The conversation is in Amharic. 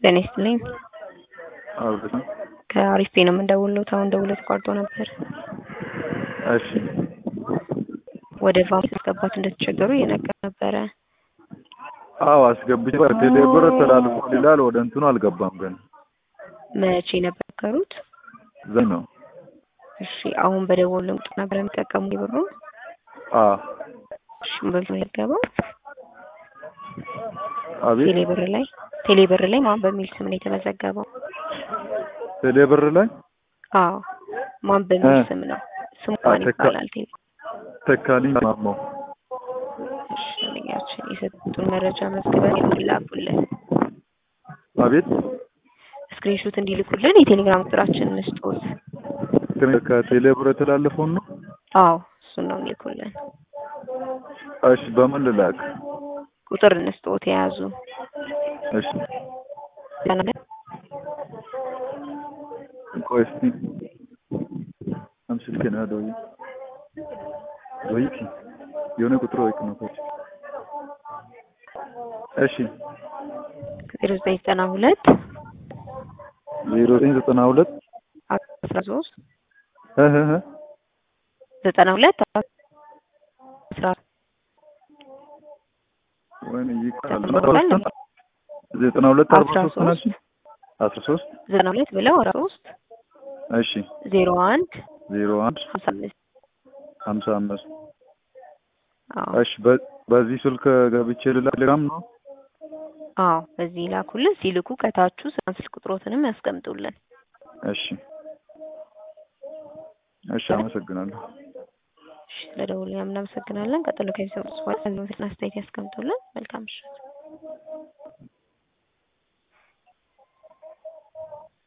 ጤና ይስጥልኝ። አብረን ከአሪፍ ፔ ነው የምንደውለው። አሁን ደውሎ ተቋርጦ ነበር። እሺ ወደ ቫም ማስገባት እንደተቸገሩ እየነገር ነበረ። አዎ አስገብቼ ቴሌ ብር ተላልፏል ይላል። ወደ እንትኑ አልገባም ግን መቼ ነበር የነገሩት? ዘይ ነው። እሺ አሁን በደወሉ ቁጥር ነበር የሚጠቀሙ ብሩ። አ እሺ በምን ነው የገባው? አቤት ቴሌ ብር ላይ ቴሌ ብር ላይ ማን በሚል ስም ነው የተመዘገበው? ቴሌ ብር ላይ አዎ ማን በሚል እ ስም ነው? ስሙ ማን ተካ- ይባላል? ቴሌ ተካልኝ ማሞ እሺ ልያችን የሰጡን መረጃ መዝግበን እንዲላኩልን አቤት ስክሪንሾት እንዲልኩልን የቴሌግራም ቁጥራችንን እንስጦት። ከቴሌ ብር የተላለፈውን ነው። አዎ እሱን ነው የሚልኩልን። እሺ በምን ልላክ? ቁጥር እንስጦት የያዙ እሺ ቆይ እስቲ አምስት ከና ዶይ ወይኪ የሆነ ቁጥር ወይክ ነው ኮች እሺ ዜሮ ዘጠኝ ዘጠና ሁለት ዜሮ ዘጠኝ ዘጠና ሁለት አስራ ሶስት እህ እህ ዘጠና ሁለት አስራ ወይኔ ይቃል ዘጠና ሁለት አርባ አስራ ሶስት ሶስት ናቸው አስራ ሶስት ዘጠና ሁለት ብለው አስራ ሶስት እሺ ዜሮ አንድ ዜሮ አንድ ሀምሳ አምስት ሀምሳ አምስት አዎ እሺ በ- በዚህ ስልክ ገብቼ ልላክ ቴሌግራም ነው አዎ በዚህ ላኩልን። ሲልኩ ከታቹ ስልክ ቁጥሮትንም ያስቀምጡልን። እሺ እሺ አመሰግናለሁ እሺ ስለደውሉ እናመሰግናለን። ቀጥሎ ከሚሰጡት በኋላ አስተያየት ያስቀምጡልን። መልካም ምሽት።